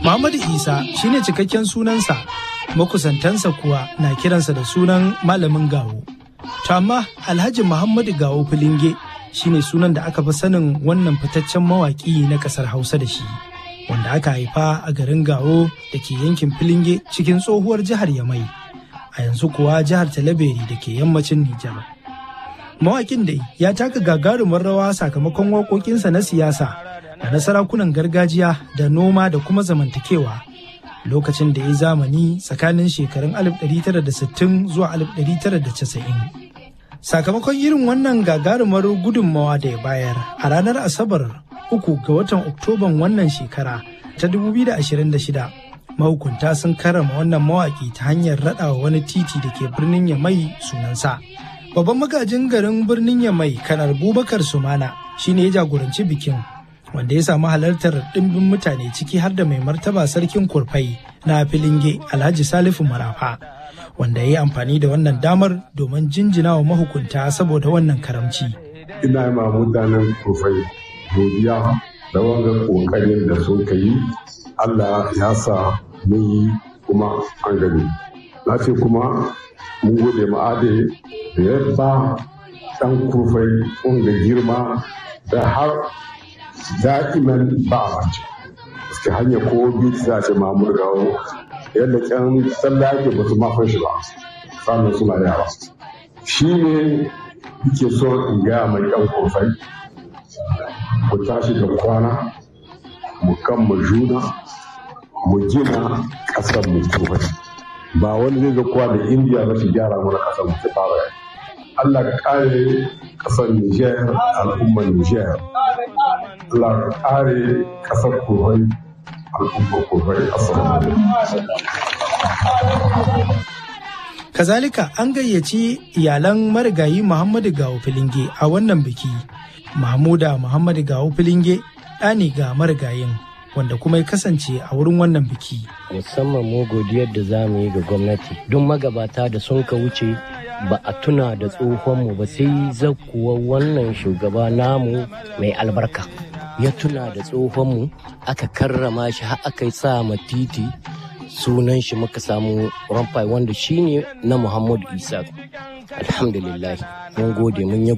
Muhammadu Isa shine cikakken sunansa, makusantansa kuwa na kiransa da sunan Malamin Gawo. To amma Alhaji Muhammadu Gawo Filinge shine sunan da aka fi sanin wannan fitaccen mawaƙi na ƙasar Hausa da shi, wanda aka haifa a garin Gawo da ke yankin Filinge cikin tsohuwar jihar Yamai, a yanzu kuwa jihar Talaberi da ke yammacin Nijar. Mawaƙin dai ya taka gagarumin rawa sakamakon waƙoƙinsa na siyasa da na sarakunan gargajiya da noma da kuma zamantakewa lokacin da ya zamani tsakanin shekarun 1960 zuwa 1990. Sakamakon irin wannan gagarumar gudunmawa da ya bayar a ranar Asabar uku ga watan Oktoban wannan shekara ta 2026 mahukunta sun karrama wannan mawaƙi ta hanyar raɗawa wani titi da ke birnin Yamai sunansa. Babban magajin garin birnin Yamai kanar Bubakar Sumana shine ya jagoranci bikin wanda ya samu halartar ɗimbin mutane ciki har da mai martaba sarkin kurfai na filinge alhaji salifu marafa wanda ya yi amfani da wannan damar domin jinjina wa mahukunta saboda wannan karamci. ina ma mutanen kurfai godiya da wanga kokarin da sun yi allah ya sa mun yi kuma an gani na ce kuma mun gode ma'ade da ya ba ɗan kurfai wanga girma da har da'iman ba a mace suke hanyar ko biyu za ce mamur gawo yadda kyan tsalla yake ba su mafan shi ba sannan suna yara shi ne yake so in gaya mai yan kofai ku tashi da kwana mu kan mu juna mu gina ƙasar mu kofai ba wani zai zakuwa da indiya ba shi gyara mana ƙasar mu ta fara Allah ka kare ƙasar Niger al'ummar Niger Allah kare kasar Kuwait al'ummar Kuwait assalamu Kazalika an gayyaci iyalan marigayi Muhammadu Gawo Filinge a wannan biki. Mahmuda Muhammadu Gawo Filinge ɗa ne ga marigayin wanda kuma ya kasance a wurin wannan biki. Musamman mu godiyar da za mu yi ga gwamnati don magabata da sun ka wuce ba a tuna da tsohonmu ba sai zakuwa wannan shugaba namu mai albarka. ya tuna da tsohonmu aka karrama shi har aka yi sa ma titi sunan shi muka samu ramfai wanda shine na muhammadu isa alhamdulillah mun gode mun yi